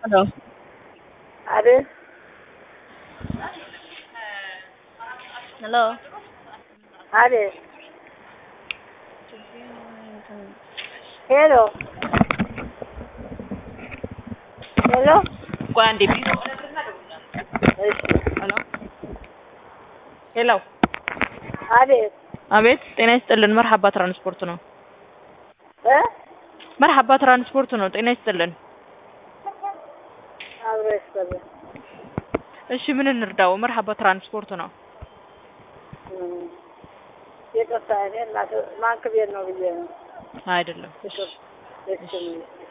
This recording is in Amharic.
Hello. አቤት Hello. አቤት ሄሎ ሄሎ ቆይ አንዴ ቢ እሺ ሄሎ ሄሎ አቤት አቤት ጤና ይስጥልን መርሐባ ትራንስፖርት ነው እ መርሐባ ትራንስፖርት ነው ጤና ይስጥልን አብሮ ይስጥልኝ እሺ ምን እንርዳው መርሐባ ትራንስፖርት ነው እም፣ ይቅርታ እኔ እናት ባንክ ቤት ነው ብዬ ነው አይደለም እሺ እሺ